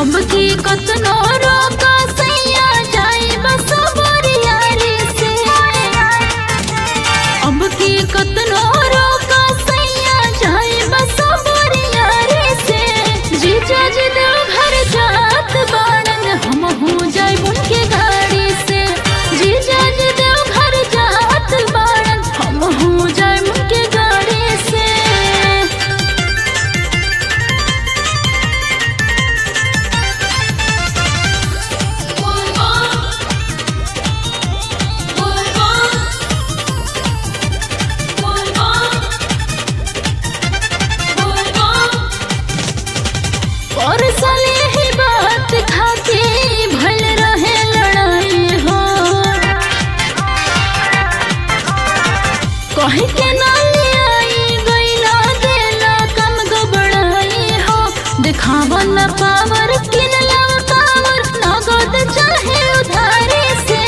अब की कतनो रोका सैया जाई बस बोरियारी से अब की कतनो रोका सैया जाई बस बोरियारी से जीजा जी देव घर जात बाड़न हम हो जाई उनके गाड़ी से जीजा जी देव घर जात बाड़न हम हो जाई उनके गाड़ी से और साले ही बात खाके भल रहे लड़ाई हो कहे के ना ले आई गईला देला कम गबड़ाई हो दिखावा न पावर किनला पावर नगद चाहे उधारी से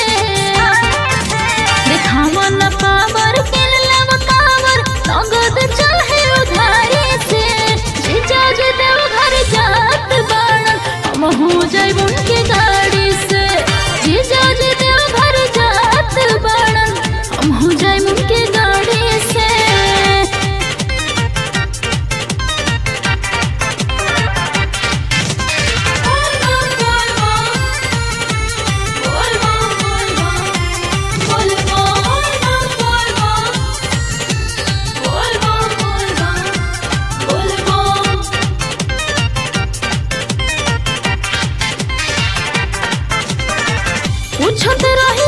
दिखावा न पावर किनला पावर नगद चाहे उधारी से जीजा जी देव घर जात बाड़न हम हो जाई उनके गाड़ी से जीजा जी देव घर जात बाड़न हम हो जाई उनके गाड़ी से पूछत रही